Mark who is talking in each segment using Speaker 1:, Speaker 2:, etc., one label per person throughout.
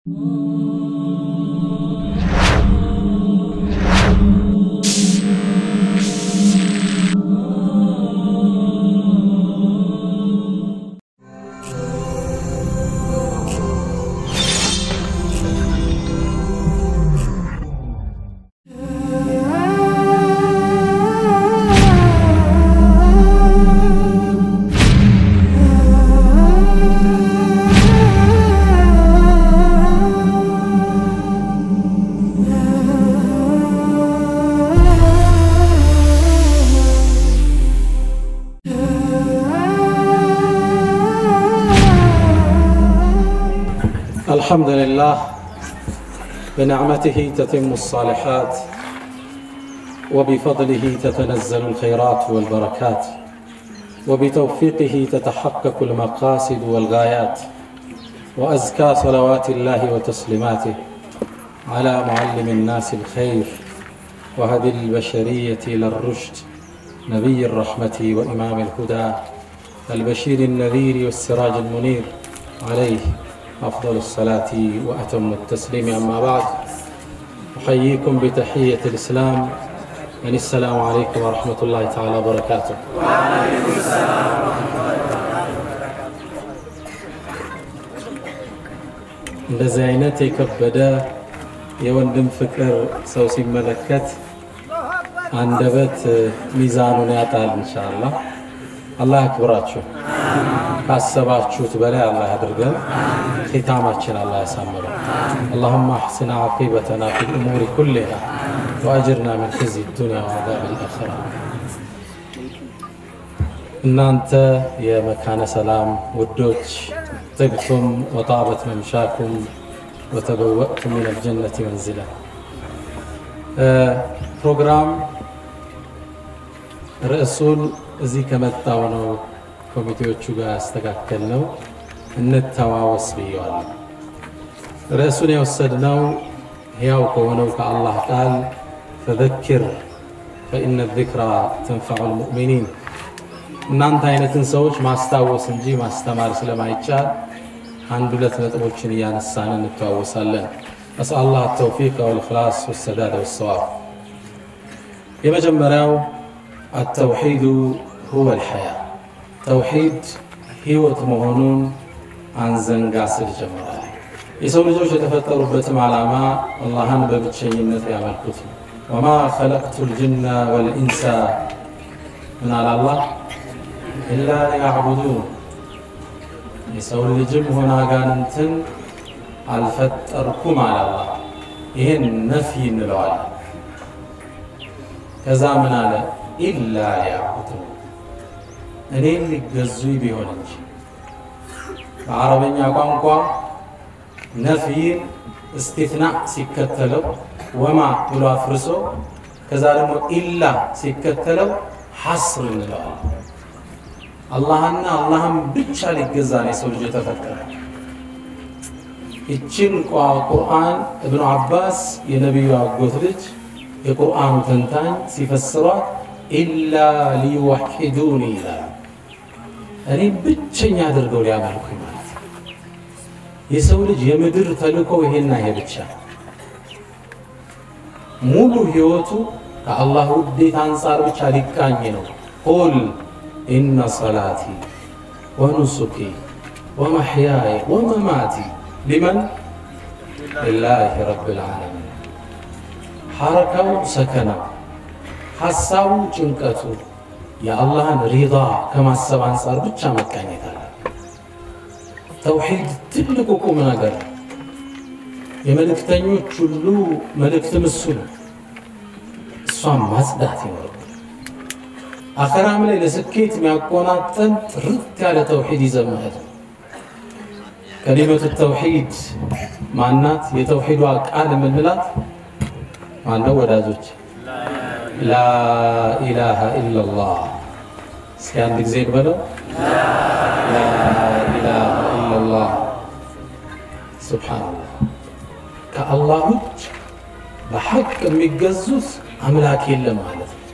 Speaker 1: الحمد لله بنعمته تتم الصالحات وبفضله تتنزل الخيرات والبركات وبتوفيقه تتحقق المقاصد والغايات وازكى صلوات الله وتسليماته على معلم الناس الخير وهدي البشريه الى الرشد نبي الرحمه وامام الهدى البشير النذير والسراج المنير عليه أفضل الصلاة وأتم التسليم أما بعد أحييكم بتحية الإسلام يعني السلام عليكم ورحمة الله تعالى وبركاته وعليكم السلام ورحمة الله እንደዚህ አይነት የከበደ የወንድም ፍቅር ሰው ሲመለከት አንደበት ሚዛኑን ያጣል። ኢንሻአላህ አላህ ያክብራችሁ። ካሰባችሁት በላይ አላህ ያድርገን። ختامችን አላህ ያሳምረው። اللهم احسن عاقبتنا في الامور كلها واجرنا من خزي الدنيا وعذاب الاخره እናንተ የመካነ ሰላም ውዶች طبتم وطابت ممشاكم وتبوأتم من الجنة منزلا ፕሮግራም ርዕሱን እዚህ ከመጣው ነው ኮሚቴዎቹ ጋር ያስተካከል ነው እንተዋወስ ብየዋለሁ። ርዕሱን የወሰድነው ሕያው ከሆነው ከአላህ ቃል ፈዘኪር ፈኢነ ዚክራ ተንፈዑ ልሙእሚኒን እናንተ አይነትን ሰዎች ማስታወስ እንጂ ማስተማር ስለማይቻል አንድ ሁለት ነጥቦችን እያነሳን እንተዋወሳለን። أسأل الله التوفيق والإخلاص والسداد والصواب የመጀመሪያው التوحيد هو الحياة ተውሂድ ህይወት መሆኑን አንዘንጋ ስል ጀምራል። የሰው ልጆች የተፈጠሩበትም ዓላማ አላህን በብቸኝነት ያመልኩት ነው። ወማ ኸለቅቱ ልጅና ወልኢንሳ ምን አለ አላህ ኢላ ሊያዕቡዱን የሰው ልጅም ሆነ አጋንንትን አልፈጠርኩም አለ አላህ። ይህን ነፍይ እንለዋለን። ከዛ ምን አለ ኢላ ሊያዕቡዱን እኔን ሊገዙ ቢሆን እንጂ በአረበኛ ቋንቋ ነፍይን እስቲትና ሲከተለው ወማ ብሎ አፍርሶ ከዛ ደግሞ ኢላ ሲከተለው ሐስር እንለዋለን። አላህና አላህም ብቻ ሊገዛ ነው የሰው ልጅ የተፈጠረ። ይችን ቁርአን እብኑ አባስ የነቢዩ አጎት ልጅ የቁርአኑ ተንታኝ ሲፈስሯት ኢላ ሊወሒዱኒ ይላል። እኔ ብቸኛ አድርገው ሊያመልኩኝ ማለት ነው። የሰው ልጅ የምድር ተልእኮ ይሄና ይሄ ብቻ ሙሉ ህይወቱ ከአላህ ውዴት አንጻር ብቻ ሊቃኝ ነው። ቁል ኢነ ሰላቲ ወኑሱኪ ወመሕያየ ወመማቲ ሊመን ሊላሂ ረብል ዓለሚን። ሐረካው ሰከናው፣ ሐሳቡ ጭንቀቱ የአላህን ሪዳ ከማሰብ አንጻር ብቻ መቃኘት አለ። ተውሒድ ትልቁ ቁም ነገር የመልእክተኞች ሁሉ መልእክትም እሱ ነው። እሷን ማጽዳት ይኖርብን። አኸራም ላይ ለስኬት የሚያቆናጠን ጥርት ያለ ተውሒድ ይዘን መሄድ ነው። ከሊመቱ ተውሒድ ማናት? የተውሒዷ ቃል የምንላት ማነው ወዳጆች? ላኢላሃ ኢላላህ። እስኪ አንድ ጊዜ እንበለው። ላኢላሃ ኢላላህ። ሱብሓነላህ። ከአላህ ውጭ በሐቅ የሚገዙት አምላክ የለም ማለት ነው።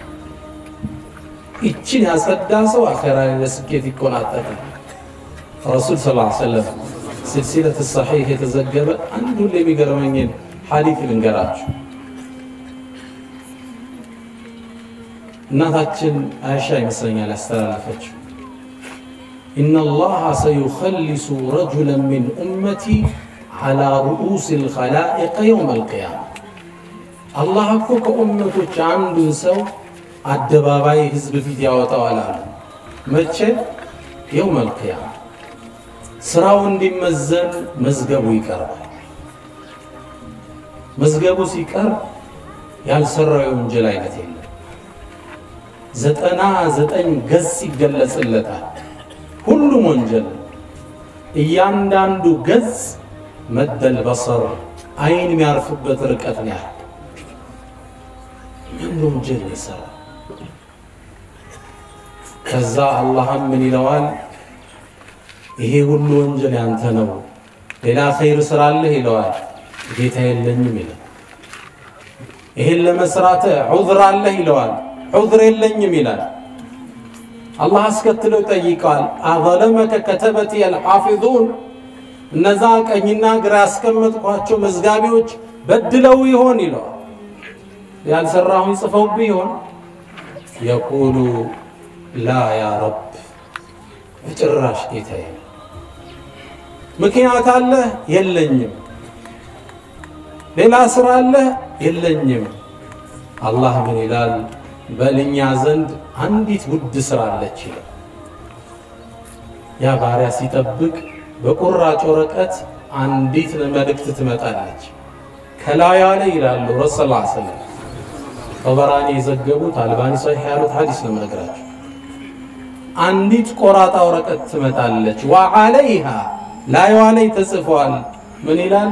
Speaker 1: ይችን ያጸዳ ሰው አኼራ ላይ ለስኬት ይቆናጠጣል። ረሱል ስ ሰለም ስልሲለት ሰሒህ የተዘገበ አንድ ሁሌ የሚገርመኝን ሐዲት ልንገራችሁ። እናታችን አይሻ ይመስለኛል ያስተላለፈችው ኢነ ላሀ ሰዩኸሊሱ ረጁለን ሚን ኡመቲ ዓላ ሩኡስ ልኸላኢቀ የውም አልቅያማ አላህ እኮ ከኡመቶች አንዱን ሰው አደባባይ ህዝብ ፊት ያወጣዋል አሉ። መቼ? የውም አልቅያማ ስራው እንዲመዘን መዝገቡ ይቀርባል። መዝገቡ ሲቀርብ ያልሰራው የወንጀል አይነት የለም። ዘጠና ዘጠኝ ገጽ ይገለጽለታል። ሁሉም ወንጀል እያንዳንዱ ገጽ መደል በሰር አይን የሚያርፍበት ርቀት ነው ያህል ምን ወንጀል ይሰራ። ከዛ አላህም ምን ይለዋል? ይሄ ሁሉ ወንጀል ያንተ ነው፣ ሌላ ኸይር ስራ አለህ ይለዋል። ጌታ የለኝም ይላል። ይሄን ለመስራት ዑዝር አለህ ይለዋል። ዑዝር የለኝም ይላል። አላህ አስከትለው ይጠይቀዋል። አዘለመከ ከተበቲ አልሓፊዙን እነዛ ቀኝና ግራ ያስቀመጥኳቸው መዝጋቢዎች በድለው ይሆን ይለዋል። ያልሰራሁን ጽፈውብህ ይሆን? የቁሉ ላ ያ ረብ በጭራሽ ጌታዬ። ምክንያት አለህ? የለኝም። ሌላ ስራ አለህ? የለኝም። አላህ ምን ይላል? በልኛ ዘንድ አንዲት ውድ ስራ አለች ይላል። ያ ባሪያ ሲጠብቅ በቁራጭ ወረቀት አንዲት መልእክት ትመጣለች። ከላያ ላይ ይላሉ ረሱል ላ ሰለም ጠበራኒ የዘገቡት አልባኒ ሰሒህ ያሉት ሐዲስ ነው የምነግራቸው። አንዲት ቆራጣ ወረቀት ትመጣለች። ወዓለይሃ ላይዋ ላይ ተጽፏል። ምን ይላል?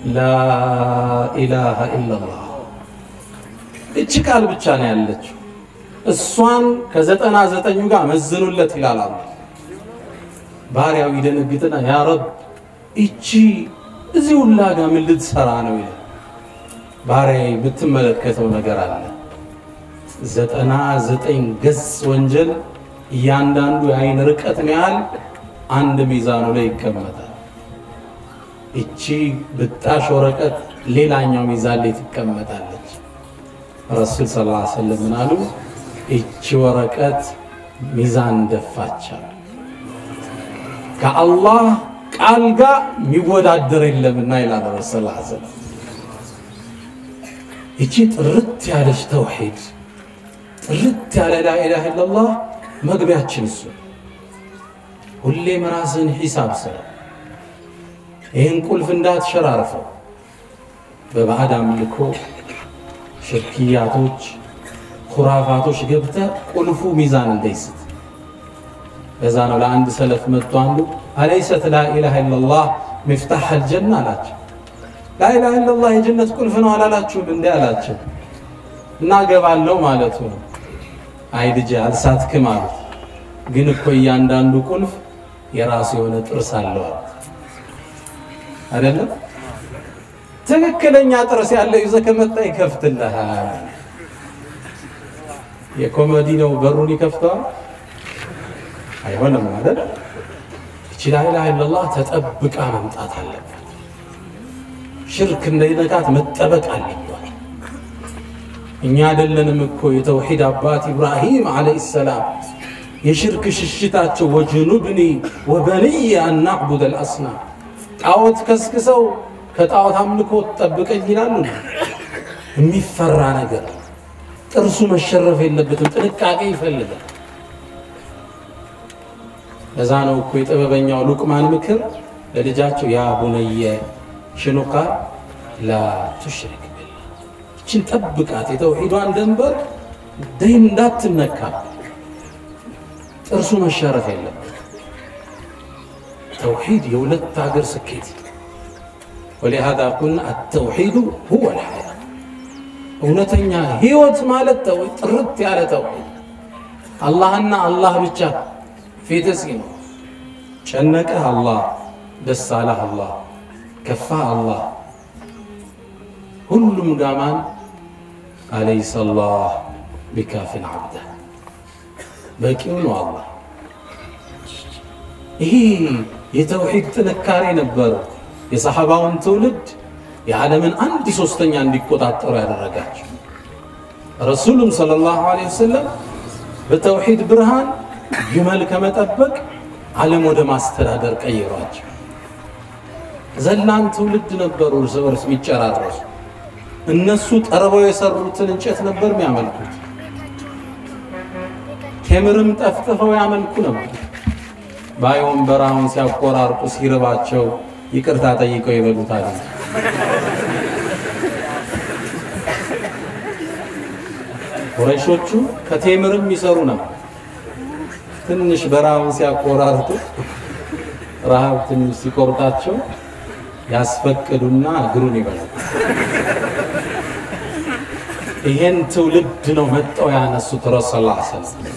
Speaker 1: ላኢላሃ ኢላላህ እች ቃል ብቻ ነው ያለችው። እሷን ከዘጠና ዘጠኙ ጋር መዝኑለት ይላል አላህ። ባሪያው ይደነግጥና ያ ረብ እቺ እዚህ ሁላ ጋር ምን ልትሰራ ነው ይላል። ባሪያ የምትመለከተው ነገር አለ። ዘጠና ዘጠኝ ገጽ ወንጀል እያንዳንዱ የአይን ርቀት ያህል አንድ ሚዛኑ ላይ ይቀመጣል። እቺ ብጣሽ ወረቀት ሌላኛው ሚዛን ላይ ትቀመጣለች። ረሱል ስ ላ ስለም ምን አሉ? እቺ ወረቀት ሚዛን ደፋቻል። ከአላህ ቃል ጋር የሚወዳደር የለምና ይላል ረሱል ላ ስለም። እቺ ጥርት ያለች ተውሒድ ጥርት ያለ ላኢላሃ ኢለላህ መግቢያችን እሱ። ሁሌም ራስን ሒሳብ ስራ። ይህን ቁልፍ እንዳትሸራርፈው በባዕድ አምልኮ ሽርክያቶች፣ ኩራፋቶች ገብተ ቁልፉ ሚዛን እንዳይስት። ለዛ ነው ለአንድ ሰለፍ መጥቶ አንዱ አለይሰት ላኢላሃ ኢለላህ ሚፍታሕ አልጀና አላቸው። ላኢላሃ ኢለላህ የጀነት ቁልፍ ነው አላላችሁም? እንዲ አላቸው። እናገባለው ማለቱ ነው። አይ ልጄ አልሳትክም አሉት። ግን እኮ እያንዳንዱ ቁልፍ የራሱ የሆነ ጥርስ አለዋል አይደለም? ትክክለኛ ጥርስ ያለው ይዘህ ከመጣ ይከፍትልሃል። የኮሜዲ ነው በሩን ይከፍተዋል? አይሆንም አይደል? እቺ ላኢላሃ ኢለላህ ተጠብቃ መምጣት አለበት። ሽርክ እንዳይነካት መጠበቅ አለባት። እኛ አይደለንም እኮ የተውሂድ አባት ኢብራሂም ዓለይሂ ሰላም የሽርክ ሽሽታቸው ወጅኑብኒ ወበንየ አን ናዕቡድ አልአስናም ጣዖት ከስክሰው ከጣዖት አምልኮ ጠብቀኝ ይላሉ። የሚፈራ ነገር ጥርሱ መሸረፍ የለበትም፣ ጥንቃቄ ይፈልጋል። ለዛ ነው እኮ የጥበበኛው ሉቅማን ምክር ለልጃቸው ያ ቡነየ ሽኑቃ ላ ቱሽሪክ ቢላህ እችን ጠብቃት፣ የተውሂዷን ደንበር ደይን እንዳትነካ፣ ጥርሱ መሸረፍ የለበት። ተውሂድ የሁለት ሀገር ስኬት ወሊሃዛ ቁልና አተውሂዱ ሁወ ልሐያ እውነተኛ ህይወት ማለት ተውሂድ ጥርት ያለ ተውሂድ አላህና አላህ ብቻ ፊት ሲኖር ጨነቀህ አላህ፣ ደስ አለህ አላህ፣ ከፋህ አላህ። ሁሉም ጋማን አለይሰ ላህ ቢካፊን ዓብደህ በቂው ነው አላህ። ይሄ የተውሂድ ጥንካሬ ነበሩ። የሰሐባውን ትውልድ የዓለምን አንድ ሶስተኛ እንዲቆጣጠሩ ያደረጋቸው ረሱሉም ሰለላሁ ዐለይሂ ወሰለም በተውሂድ ብርሃን ግመል ከመጠበቅ ዓለም ወደ ማስተዳደር ቀይሯቸው። ዘላን ትውልድ ነበሩ፣ እርስ በርስ የሚጨራረሱ። እነሱ ጠርበው የሰሩትን እንጨት ነበር የሚያመልኩት። ቴምርም ጠፍጥፈው ያመልኩ ነበር። ባይሆን በረሃውን ሲያቆራርጡ ሲርባቸው ይቅርታ ጠይቀው ይበሉታል። ቁረይሾቹ ከቴምርም ይሰሩ ነበር። ትንሽ በረሃውን ሲያቆራርጡ ረሃብ ትንሽ ሲቆርጣቸው ያስፈቅዱና እግሩን ይበላል። ይሄን ትውልድ ነው መጠው ያነሱት ረሱል ስ ሰለም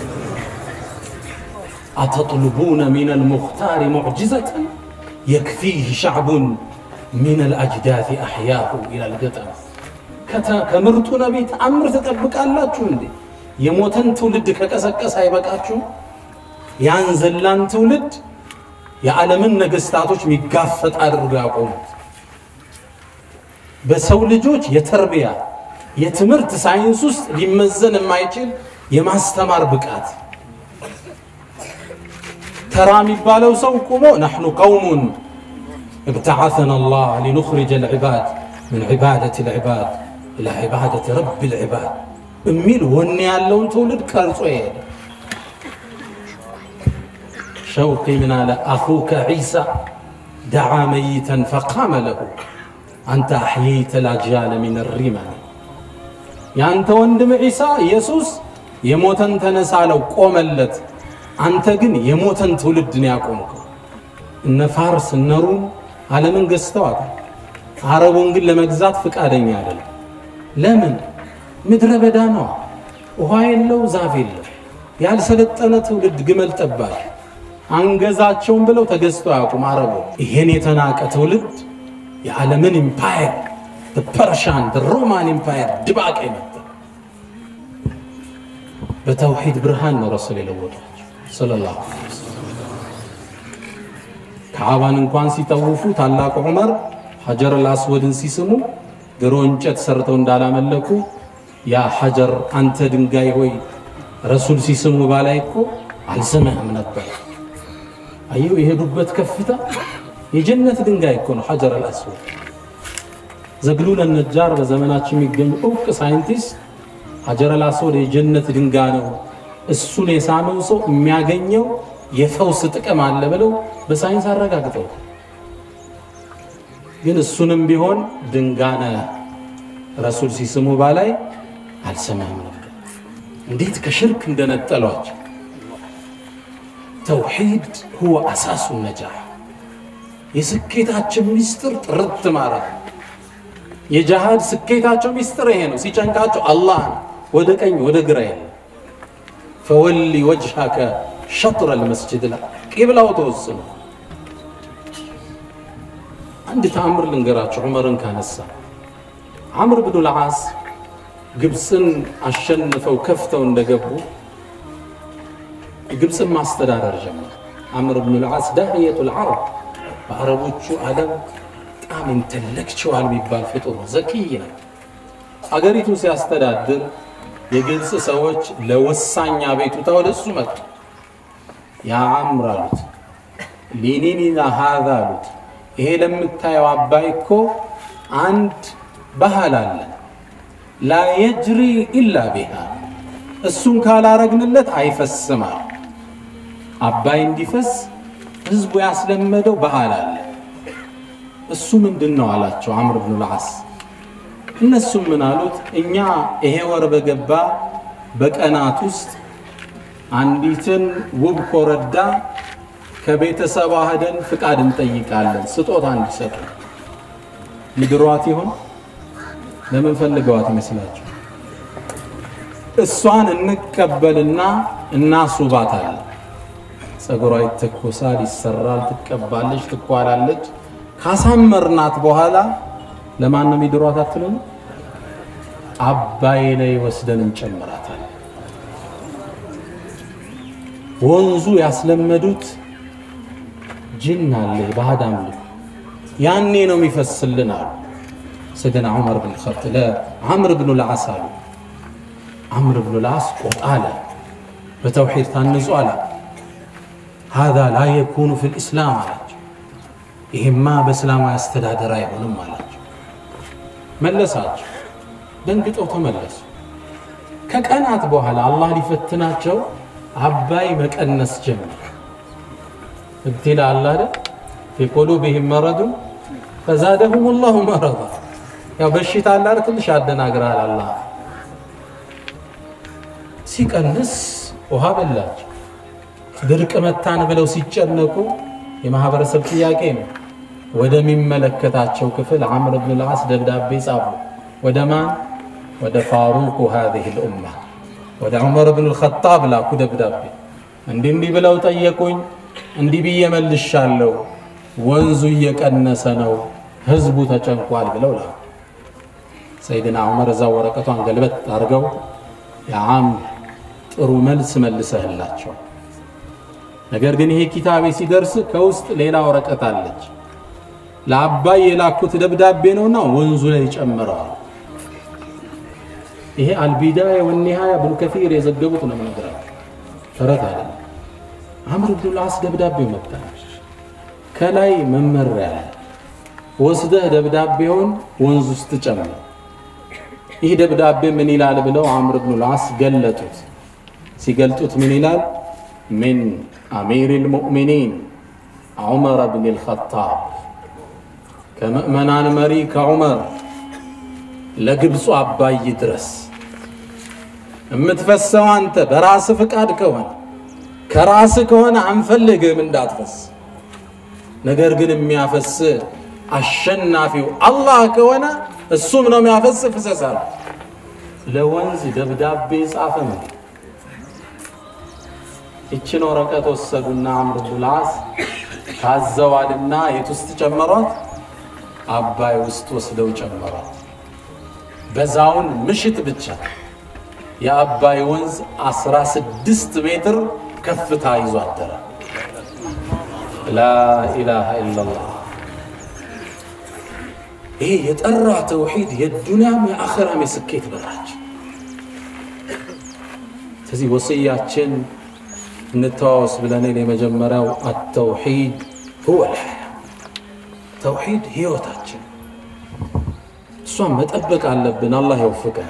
Speaker 1: አተጥልቡነ ሚን አልሙኽታሪ ሙዕጅዘተን የክፊህ ሻዕቡን ሚን አልአጅዳፊ አሕያሁ ይላል ገጠም። ከምርጡ ነቢይ ተአምር ትጠብቃላችሁ እንዴ? የሞተን ትውልድ ከቀሰቀሰ አይበቃችሁ? ያን ዘላን ትውልድ የዓለምን ነገስታቶች የሚጋፈጥ አድርገው ያቆሙት በሰው ልጆች የተርቢያ የትምህርት ሳይንስ ውስጥ ሊመዘን የማይችል የማስተማር ብቃት ተራ የሚባለው ሰው ቁሞ ናሕኑ ቀውሙን እብተዓተና አላህ ሊኑኽሪጀ ልዕባድ ምን ዒባደት ልዕባድ ኢላ ዒባደት ረቢ ልዕባድ የሚል ወኔ ያለውን ትውልድ ቀርጾ ይሄደ ሸውቂ ምን አለ አኹከ ዒሳ ደዓ መይተን ፈቃመ ለሁ አንተ አሕየይተ ላጅያለ ሚን ሪመን የአንተ ወንድም ዒሳ ኢየሱስ የሞተን ተነሳ አለው ቆመለት። አንተ ግን የሞተን ትውልድን ያቆምከው። እነ ፋርስ እነ ሩም ዓለምን ገዝተዋታል። አረቡን ግን ለመግዛት ፍቃደኛ አይደለም። ለምን? ምድረ በዳ ነዋ። ውሃ የለው፣ ዛፍ የለው። ያልሰለጠነ ትውልድ ግመል ጠባቂ አንገዛቸውም ብለው ተገዝተው አያውቁም አረቡ። ይሄን የተናቀ ትውልድ የዓለምን ኢምፓየር ፐርሻን ሮማን ኢምፓየር ድባቅ የመጣ በተውሂድ ብርሃን ነው ረሱል የለወጧቸው ሰለላሁ ዐለይሂ ወሰለም። ከዓባን እንኳን ሲጠውፉ ታላቁ ዑመር ሐጀር አልአስወድን ሲስሙ ድሮ እንጨት ሰርተው እንዳላመለኩ ያ ሐጀር አንተ ድንጋይ ሆይ ረሱል ሲስሙ ባላይ እኮ አልሰማህም ነበር። አየው የሄዱበት ከፍታ የጀነት ድንጋይ እኮ ነው ሐጀር አልአስወድ። ዘግሉል ነጃር በዘመናችን የሚገኙ እውቅ ሳይንቲስት ሐጀር አልአስወድ የጀነት ድንጋይ ነው፣ እሱን የሳመው ሰው የሚያገኘው የፈውስ ጥቅም አለ ብለው በሳይንስ አረጋግጠው፣ ግን እሱንም ቢሆን ድንጋነ ረሱል ሲስሙ ባላይ አልሰማህም ነበር። እንዴት ከሽርክ እንደነጠሏቸው። ተውሒድ ሁወ አሳሱ ነጃህ የስኬታችን ሚስጥር ጥርት ማለት ነው። የጃሃድ ስኬታቸው ሚስጥር ይሄ ነው። ሲጨንቃቸው አላህ ነው፣ ወደ ቀኝ ወደ ግራ የለም። ፈወሊ ወጅሃከ ሸጥረ ልመስጅድ ላ ቂብላው ተወስኖ አንድ ተአምር ልንገራቸው። ዑመርን ካነሳ ዓምር ብኑ ልዓስ ግብፅን አሸንፈው ከፍተው እንደገቡ ግብፅን ማስተዳደር ጀመር። ዓምር ብኑ ልዓስ ዳህየቱ ልዓረብ በአረቦቹ ዓለም በጣም ኢንተሌክቹዋል የሚባል ፍጡር ዘኪይ ነው። አገሪቱን ሲያስተዳድር የግብፅ ሰዎች ለወሳኝ አቤቱታ ወደ እሱ መጡ። ያ ዓምር አሉት፣ ሊኒኒና ሃዛ አሉት፣ ይሄ ለምታየው አባይ እኮ አንድ ባህል አለ ላ የጅሪ ኢላ ቢሃ እሱን ካላረግንለት አይፈስም አሉ። አባይ እንዲፈስ ህዝቡ ያስለመደው ባህል አለ። እሱ ምንድን ነው አላቸው ዓምር ብኑ ልዓስ። እነሱም ምን አሉት? እኛ ይሄ ወር በገባ በቀናት ውስጥ አንዲትን ውብ ኮረዳ ከቤተሰቧ ሄደን ፍቃድ እንጠይቃለን፣ ስጦታ እንዲሰጡ። ይድሯት ይሆን? ለምን ፈልገዋት ይመስላችሁ? እሷን እንቀበልና እናስውባታለን። ፀጉሯ ይተኮሳል፣ ይሰራል፣ ትቀባለች፣ ትኳላለች። ካሳመርናት በኋላ ለማን ነው የሚድሯት አትሉም? አባይ ላይ ወስደን እንጨምራታለን። ወንዙ ያስለመዱት ጅን አለ የባዕድ አምልኮ ያኔ ነው የሚፈስልን አሉ ሰይድና ዑመር ብን ኸጥ ለዓምር ብኑ ልዓስ አሉ ዓምር ብኑ ልዓስ ቆጣ አለ በተውሒድ ታንጹ አለ ሃዛ ላ የኩኑ ፊ ልእስላም አላቸው ይሄማ በእስላማዊ አስተዳደር አይሆንም አላቸው መለሳቸው ደንግጠው ተመለሱ ከቀናት በኋላ አላህ ሊፈትናቸው አባይ መቀነስ ጀመር እብትላ አለ አይደል ፊ ቁሉብህም መረዱ ፈዛደሁም ላሁ መረዳ ያው በሽታ አለ አይደል ትንሽ ያደናግራል አላህ ሲቀንስ ውሃ በላቸው ድርቅ መታን ብለው ሲጨነቁ የማህበረሰብ ጥያቄ ነው ወደሚመለከታቸው ክፍል ዓምር ብን ልዓስ ደብዳቤ ጻፉ ወደ ማን ወደ ፋሩቁ ሃዚህ ልኡማ ወደ ዑመር ብን ልኸጣብ ላኩ ደብዳቤ እንዲህ እንዲህ ብለው ጠየቁኝ እንዲህ ብዬ መልሻለሁ ወንዙ እየቀነሰ ነው ህዝቡ ተጨንቋል ብለው ላኩ ሰይድና ዑመር እዛ ወረቀቷን ገልበት አድርገው የዓም ጥሩ መልስ መልሰህላቸው ነገር ግን ይሄ ኪታቤ ሲደርስ ከውስጥ ሌላ ወረቀት አለች ለአባይ የላኩት ደብዳቤ ነውና ወንዙ ላይ ጨምረዋል ይሄ አልቢዳያ ወኒሃያ ብኑ ከፊር የዘገቡት ነው ነገራቸው ተረት አለ አምር ብኑ ልዓስ ደብዳቤው መጣ ከላይ መመሪያ አለ ወስደህ ደብዳቤውን ወንዝ ውስጥ ጨምር ይህ ደብዳቤ ምን ይላል ብለው አምር ብኑ ልዓስ ገለጡት ሲገልጡት ምን ይላል ምን አሚር ልሙእሚኒን ዑመር ብን ልኸጣብ ከምእመናን መሪ ከዑመር ለግብፁ አባይ ድረስ የምትፈሰው አንተ በራስ ፍቃድ ከሆነ ከራስ ከሆነ አንፈልግም እንዳትፈስ ነገር ግን የሚያፈስ አሸናፊው አላህ ከሆነ እሱም ነው የሚያፈስ ፍሰሳል ለወንዝ ደብዳቤ ጻፈ ነው ይችን ወረቀት ወሰዱና አምር ብኑ ልዓስ ታዘዋልና የት ውስጥ ጨመሯት አባይ ውስጥ ወስደው ጨመሯት በዛውን ምሽት ብቻ የአባይ ወንዝ 16 ሜትር ከፍታ ይዞ አደረ ላኢላሃ ኢላላህ ይህ የጠራ ተውሒድ የዱንያም የአኸራም የስኬት በራች ስለዚህ ወስያችን እንተዋወስ ብለንን የመጀመሪያው አተውሒድ ሁወ ልሐያ ተውሒድ ህይወታችን እሷን መጠበቅ አለብን አላህ ይወፍቀን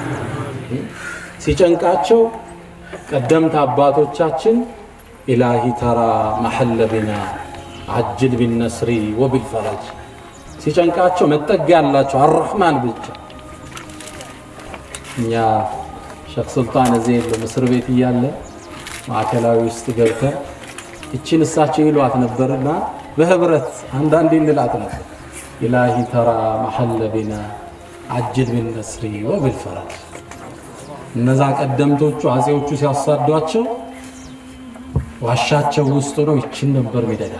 Speaker 1: ሲጨንቃቸው ቀደምት አባቶቻችን ኢላሂ ተራ መሐለ ቢና አጅል ቢነስሪ ወቢልፈረጅ ሲጨንቃቸው መጠጊያ ያላቸው አረሕማን ብቻ እኛ ሸክ ሱልጣን እዚህ የለም እስር ቤት እያለ ማዕከላዊ ውስጥ ገብተን ይችን እሳቸው ይሏት ነበርና በህብረት አንዳንዴ እንላት ነበር ኢላሂ ተራ መሐለ ቢና አጅል ቢነስሪ ወቢልፈረጅ እነዛ ቀደምቶቹ አጼዎቹ ሲያሳዷቸው ዋሻቸው ውስጥ ነው ይችን ነበር ሚደጋ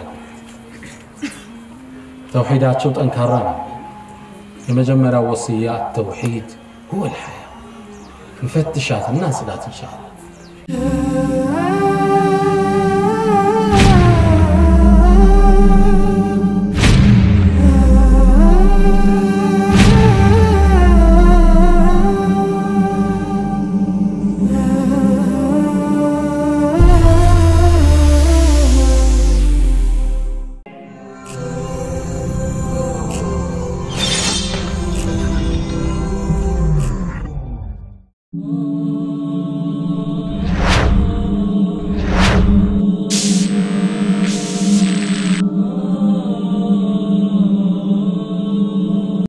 Speaker 1: ተውሒዳቸው ጠንካራ ነው የመጀመሪያው ወስያ ተውሒድ ሁወ ልሐያ እንፈትሻት እና ጽዳት እንሻላ